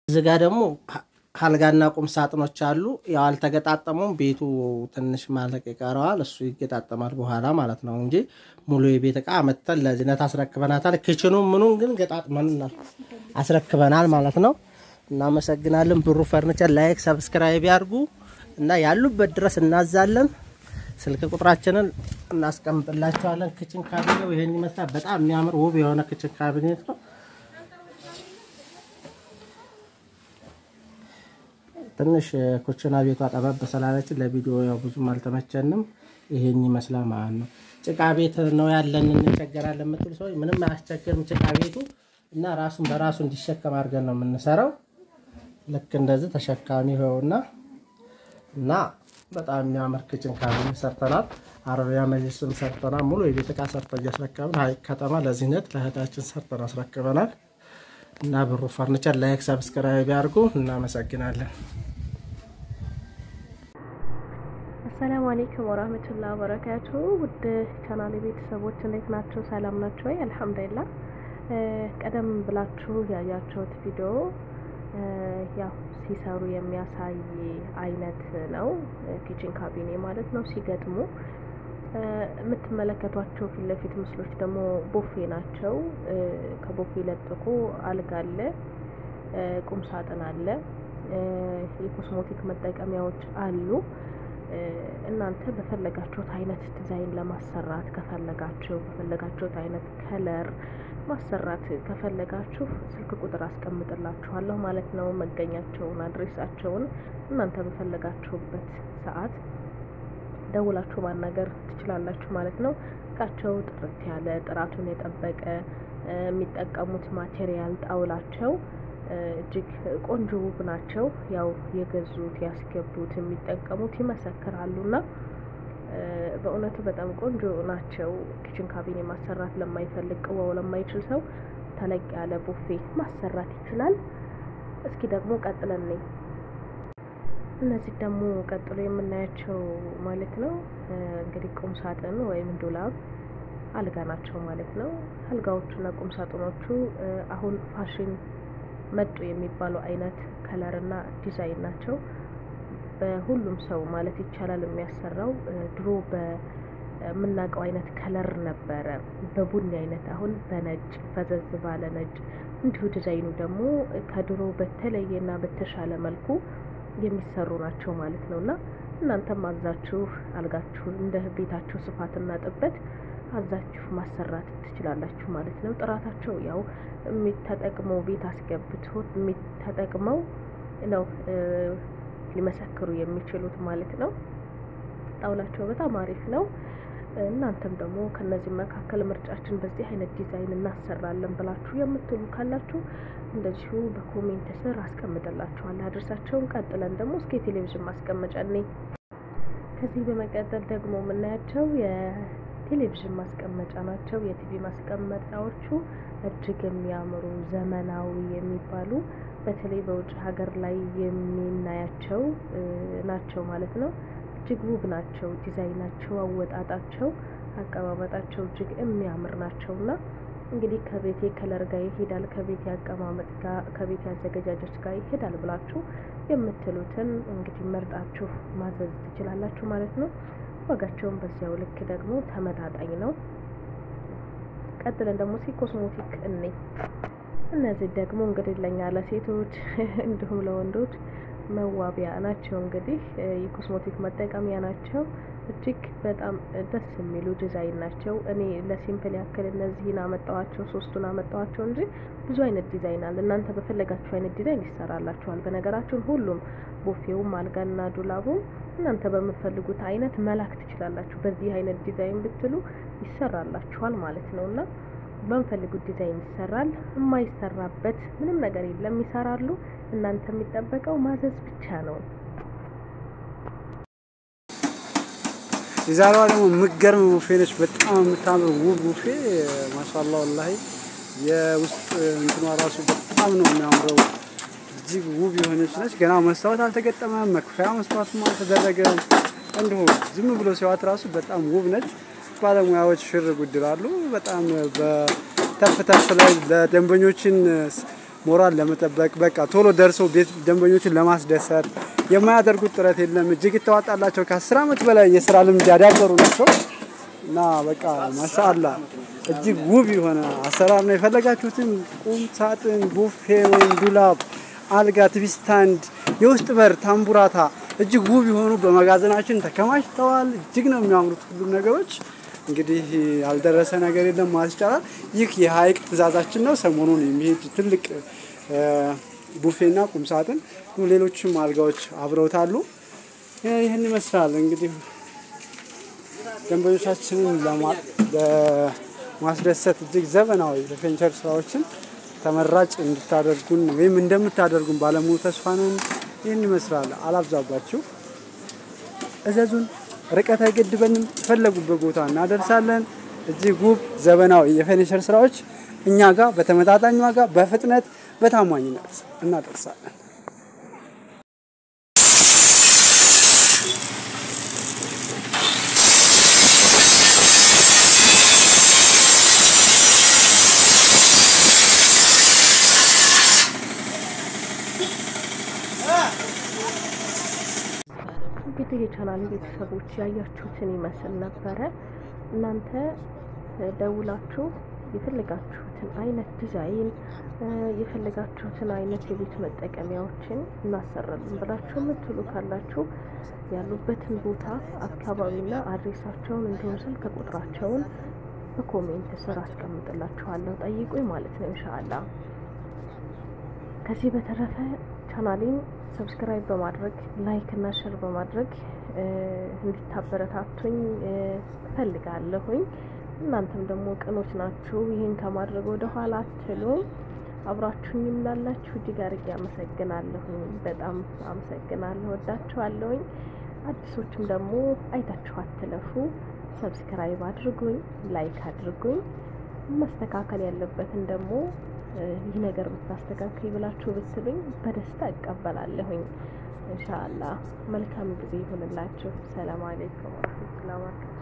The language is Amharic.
እዚህ ጋር ደግሞ አልጋና ቁም ሳጥኖች አሉ። ያው አልተገጣጠሙም። ቤቱ ትንሽ ማለቅ ይቀረዋል። እሱ ይገጣጠማል በኋላ ማለት ነው እንጂ ሙሉ የቤት እቃ መተን ለዝነት አስረክበናታል። ክችኑ ምኑን ግን ገጣጥመን አስረክበናል ማለት ነው። እናመሰግናለን። ብሩ ፈርኒቸር ላይክ፣ ሰብስክራይብ ያርጉ እና ያሉበት ድረስ እናዛለን። ስልክ ቁጥራችንን እናስቀምጥላቸዋለን። ክችን ካቢኔው ይሄን ይመስላል። በጣም የሚያምር ውብ የሆነ ክችን ካቢኔት ነው። ትንሽ ኩችና ቤቷ ጠበብ ስላለችን ለቪዲዮ ያው ብዙም አልተመቸንም። ይሄን ይመስላል ማለት ነው። ጭቃ ቤት ነው ያለን እንቸገራለን የምትሉ ሰዎች ምንም አያስቸግርም ጭቃ ቤቱ እና ራሱን በራሱ እንዲሸከም አድርገን ነው የምንሰራው። ልክ እንደዚህ ተሸካሚ ይኸውና እና በጣም የሚያምር ክችን ካቢኔ ሰርተናል። አረቢያ መጅልስም ሰርተናል። ሙሉ የቤት እቃ ሰርተን እያስረከብን ሀይቅ ከተማ ለዚህነት ለእህታችን ሰርተን አስረክበናል። እና ብሩ ፈርኒቸር ላይክ ሰብስክራይብ ያድርጉ። እናመሰግናለን። አሰላሙ አሌይኩም ወራህመቱላህ ወበረካቱ። ውድ ቻናል ቤተሰቦች እንዴት ናቸው? ሰላም ናቸው ወይ? አልሐምዱሊላህ። ቀደም ብላችሁ ያያችሁት ቪዲዮ ያው ሲሰሩ የሚያሳይ አይነት ነው። ኪችን ካቢኔ ማለት ነው። ሲገጥሙ የምትመለከቷቸው ፊት ለፊት ምስሎች ደግሞ ቦፌ ናቸው። ከቦፌ ለጥቆ አልጋ አለ፣ ቁም ሳጥን አለ፣ የኮስሞቲክ መጠቀሚያዎች አሉ። እናንተ በፈለጋችሁት አይነት ዲዛይን ለማሰራት ከፈለጋችሁ በፈለጋችሁት አይነት ከለር ማሰራት ከፈለጋችሁ ስልክ ቁጥር አስቀምጥላችኋለሁ ማለት ነው። መገኛቸውን፣ አድሬሳቸውን እናንተ በፈለጋችሁበት ሰዓት ደውላችሁ ማናገር ትችላላችሁ ማለት ነው። እቃቸው ጥርት ያለ ጥራቱን የጠበቀ የሚጠቀሙት ማቴሪያል ጣውላቸው እጅግ ቆንጆ ውብ ናቸው። ያው የገዙት ያስገቡት የሚጠቀሙት ይመሰክራሉና በእውነቱ በጣም ቆንጆ ናቸው። ኪችን ካቢኔ ማሰራት ለማይፈልግ ቅዋው ለማይችል ሰው ተለቅ ያለ ቡፌ ማሰራት ይችላል። እስኪ ደግሞ ቀጥለን ነኝ እነዚህ ደግሞ ቀጥሎ የምናያቸው ማለት ነው እንግዲህ ቁም ሳጥን ወይም ዱላብ አልጋ ናቸው ማለት ነው። አልጋዎቹና ቁም ሳጥኖቹ አሁን ፋሽን መጡ የሚባሉ አይነት ከለርና ዲዛይን ናቸው። በሁሉም ሰው ማለት ይቻላል የሚያሰራው ድሮ በምናውቀው አይነት ከለር ነበረ፣ በቡኒ አይነት አሁን በነጭ ፈዘዝ ባለ ነጭ፣ እንዲሁ ዲዛይኑ ደግሞ ከድሮ በተለየና በተሻለ መልኩ የሚሰሩ ናቸው ማለት ነው። እና እናንተም አዛችሁ አልጋችሁን እንደ ቤታችሁ ስፋትና ጥበት አዛችሁ ማሰራት ትችላላችሁ ማለት ነው። ጥራታቸው ያው የሚተጠቅመው ቤት አስገብቶ የሚተጠቅመው ነው ሊመሰክሩ የሚችሉት ማለት ነው። ጣውላቸው በጣም አሪፍ ነው። እናንተም ደግሞ ከነዚህ መካከል ምርጫችን በዚህ አይነት ዲዛይን እናሰራለን ብላችሁ የምትሉ ካላችሁ እንደዚሁ በኮሜንት ስር አስቀምጥላችኋለሁ አድርሳቸውን። ቀጥለን ደግሞ እስከ የቴሌቪዥን ማስቀመጫ እኔ ከዚህ በመቀጠል ደግሞ የምናያቸው የቴሌቪዥን ማስቀመጫ ናቸው። የቲቪ ማስቀመጫዎቹ እጅግ የሚያምሩ ዘመናዊ የሚባሉ በተለይ በውጭ ሀገር ላይ የሚናያቸው ናቸው ማለት ነው። እጅግ ውብ ናቸው። ዲዛይናቸው፣ አወጣጣቸው፣ አቀማመጣቸው እጅግ የሚያምር ናቸው እና እንግዲህ ከቤቴ ከለር ጋር ይሄዳል፣ ከቤቴ አቀማመጥ ጋር፣ ከቤቴ አዘገጃጀት ጋር ይሄዳል ብላችሁ የምትሉትን እንግዲህ መርጣችሁ ማዘዝ ትችላላችሁ ማለት ነው። ዋጋቸውን በዚያው ልክ ደግሞ ተመጣጣኝ ነው። ቀጥለን ደግሞ ሲ ኮስሞቲክ እኔ እነዚህ ደግሞ እንግዲህ ለኛ ለሴቶች እንዲሁም ለወንዶች መዋቢያ ናቸው። እንግዲህ የኮስሞቲክ መጠቀሚያ ናቸው። እጅግ በጣም ደስ የሚሉ ዲዛይን ናቸው። እኔ ለሲምፕል ያክል እነዚህን አመጣዋቸው ሶስቱን አመጣዋቸው እንጂ ብዙ አይነት ዲዛይን አለ። እናንተ በፈለጋችሁ አይነት ዲዛይን ይሰራላችኋል። በነገራችን ሁሉም ቡፌውም፣ አልጋና ዱላቡም እናንተ በምትፈልጉት አይነት መላክ ትችላላችሁ። በዚህ አይነት ዲዛይን ብትሉ ይሰራላችኋል ማለት ነው እና በምፈልጉት ዲዛይን ይሰራል። የማይሰራበት ምንም ነገር የለም፣ ይሰራሉ። እናንተ የሚጠበቀው ማዘዝ ብቻ ነው። የዛሬዋ ደግሞ የምትገርም ቡፌ ነች። በጣም የምታምር ውብ ቡፌ ማሻላ ወላሂ። የውስጥ እንትኗ ራሱ በጣም ነው የሚያምረው። እጅግ ውብ የሆነች ነች። ገና መስታወት አልተገጠመም፣ መክፈያ መስታወትም አልተደረገም። እንዲሁ ዝም ብሎ ሲዋት ራሱ በጣም ውብ ነች። ባለሙያዎች ሽር ጉድላሉ። በጣም በተፍ ተፍ ላይ ለደንበኞችን ሞራል ለመጠበቅ በቃ ቶሎ ደርሰው ቤት ደንበኞችን ለማስደሰት የማያደርጉት ጥረት የለም። እጅግ የተዋጣላቸው ከአስር ዓመት በላይ የስራ ልምድ ያዳበሩ ናቸው እና በቃ ማሻአላ እጅግ ውብ የሆነ አሰራር ነው። የፈለጋችሁትን ቁም ሳጥን፣ ቡፌ ወይም ዱላብ፣ አልጋ፣ ቲቪ ስታንድ፣ የውስጥ በር፣ ታምቡራታ እጅግ ውብ የሆኑ በመጋዘናችን ተከማችተዋል። እጅግ ነው የሚያምሩት ሁሉም ነገሮች። እንግዲህ ያልደረሰ ነገር የለም ማለት ይቻላል። ይህ የሀይቅ ትዕዛዛችን ነው። ሰሞኑን የሚሄድ ትልቅ ቡፌና ቁም ሳጥን ሌሎችም አልጋዎች አብረውታሉ። ይህን ይመስላል እንግዲህ ደንበኞቻችንን ለማስደሰት እጅግ ዘመናዊ የፌርኒቸር ስራዎችን ተመራጭ እንድታደርጉን ወይም እንደምታደርጉን ባለሙሉ ተስፋ ነን። ይህን ይመስላል። አላብዛባችሁ፣ እዘዙን። ርቀት አይገድበንም። የፈለጉበት ቦታ እናደርሳለን። እጅግ ውብ ዘመናዊ የፌርኒቸር ስራዎች እኛ ጋር በተመጣጣኝ ዋጋ በፍጥነት በታማኝነት እናደርሳለን። እንግዲህ የቻናል ቤተሰቦች ያያችሁትን ይመስል ነበረ። እናንተ ደውላችሁ የፈለጋችሁትን አይነት ዲዛይን የፈለጋችሁትን አይነት የቤት መጠቀሚያዎችን እናሰራለን ብላችሁ የምትሉ ካላችሁ ያሉበትን ቦታ አካባቢና አድሬሳቸውን እንዲሁም ስልክ ቁጥራቸውን በኮሜንት ስር አስቀምጥላችኋለሁ። ጠይቁኝ ማለት ነው እንሻአላ። ከዚህ በተረፈ ቻናሌን ሰብስክራይብ በማድረግ ላይክ እና ሸር በማድረግ እንዲታበረታቱኝ እፈልጋለሁኝ። እናንተም ደግሞ ቅኖች ናችሁ፣ ይህን ከማድረግ ወደ ኋላ አትሉም። አብራችሁኝም ላላችሁ እጅግ አድርጌ አመሰግናለሁኝ። በጣም አመሰግናለሁ፣ ወዳችኋለሁኝ። አዲሶችም ደግሞ አይታችሁ አትለፉ። ሰብስክራይብ አድርጉኝ፣ ላይክ አድርጉኝ። መስተካከል ያለበትን ደግሞ ይህ ነገር ብታስተካክል ብላችሁ ብትሉኝ በደስታ እቀበላለሁኝ። ኢንሻአላህ መልካም ጊዜ ይሁንላችሁ። ሰላም አለይኩም ወራህመቱላሂ ወበረካቱ